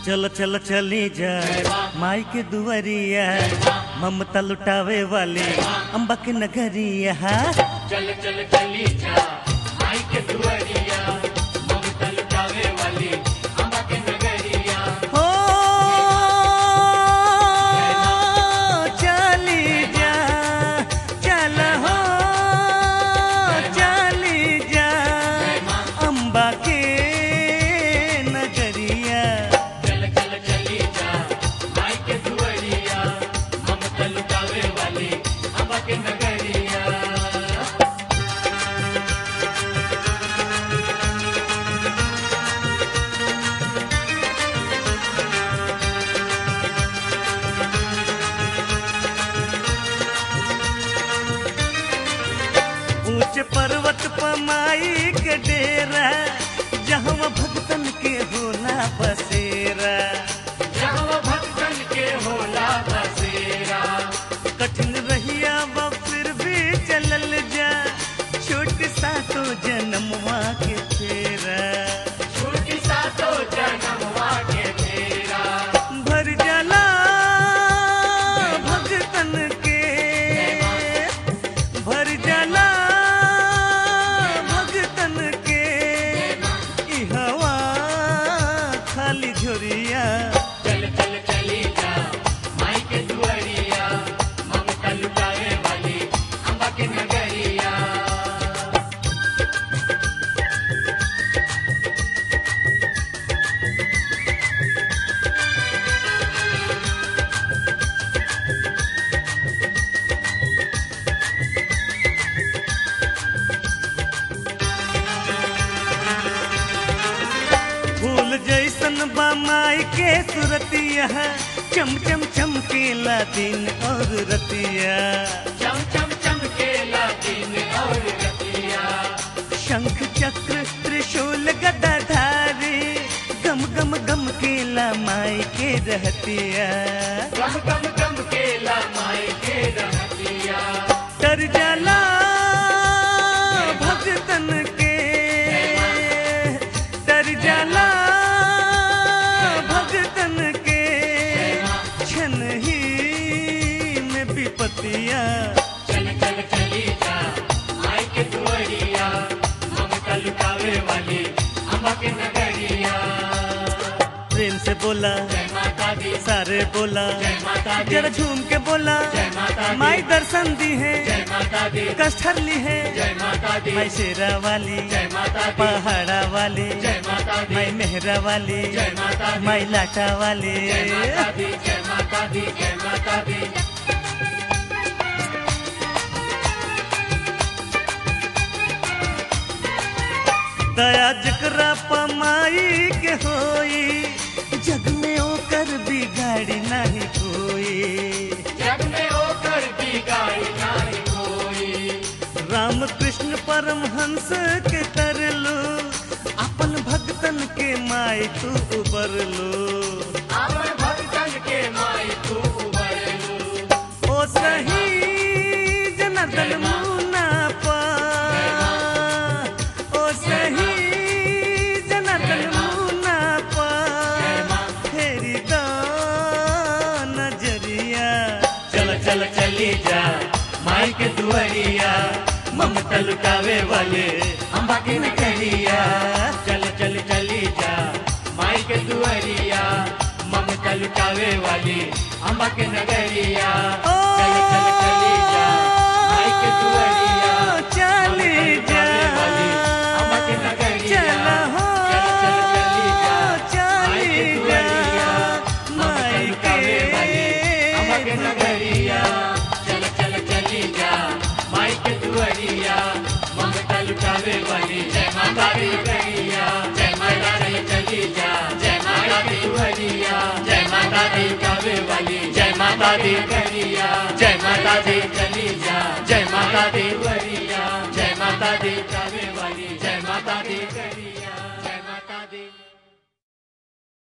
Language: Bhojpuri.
चल चल चली जा माई के दुआरिया ममता लुटावे वाली अम्बा के नगरिया चल चल चली जा माई के दुआरिया ममता लुटावे वाली अम्बा के नगरिया हो चली जा चल हो चली जा अम्बा के नगरिया चल चल चली जा माई के दुआरिया ममता लुटावे वाली अम्बा के नगरिया ऊंचे पर्वत पर माई के डेरा जहाँ भक्तन के होला बसेरा जहाँ भक्तन के होला बसेरा कठिन रहिया वो फिर भी चलल जा छोट सा तो जन्मवा के फेरा छोटी सा तो जन्मवा के तेरा भर जाला भक्तन के भर जाला भक्तन के ई हवा खाली झोरिया चल चल चली जा माई के दुआरिया ममता लुटावे वाली अम्बा के नगरिया फूल जैसन बा माई के सुरतिया चम चम चमकेला दिन और रतिया चम चम चमकेला दिन और रतिया शंख चक्र त्रिशूल गदाधारी गम गम गम केला माई के रहतिया गम गम चमकेला माई के रहतिया तर जाला भक्तन के तर जाला भक्तन के क्षण ही में विपतिया चल चल चली जा माई के दुआरिया ममता लुटावे वाली अम्बा के नगरिया प्रेम से बोला जय माता दी सारे बोला जय माता दी जरा झूम के बोला जय माता दी माई दर्शन दी है जय माता दी कष्ट हर ली है जय माता दी माई शेरा वाली जय माता दी पहाड़ा वाली जय माता दी माई मेहरा वाली जय माता दी माई लाटा वाली जय माता दी जय माता दी जय माता दी दया जकरा पमाई के होई जग में ओकर बिगाड़ी नहीं कोई जग में होकर बिगाड़ी नहीं कोई राम कृष्ण परमहंस के तरलो अपन भक्तन के माई तू उबर लो अमर भक्तन के माई तू उबरलू ओ सही जनार्दन मुना पा ओ सही जनार्दन मुना पा फेरी दा नजरिया चल चल चली जा माई के दुआरिया ममता लुटावे वाले अम्बा के नगरिया चल चल चली जा माई के दुआरिया ममता लुटावे वाली अम्बा के नगरिया ओ चल चल चली जा माई के दुआरिया चली जा वाली अम्बा के नगरिया चल हो चल चल चली जा माई चली के जा दुआरिया ममता माई लुटावे वाली अम्बा के के नगरिया चल चल चली जा माई के दुआरिया ममता लुटावे वाली जय माता दी करिया जय माता दी चली जा जय माता दी दुआरिया जय माता दी कावे वाली जय माता दी करिया जय माता दी चली जा जय माता दी दुआरिया जय माता दी कावे वाली जय माता दी करिया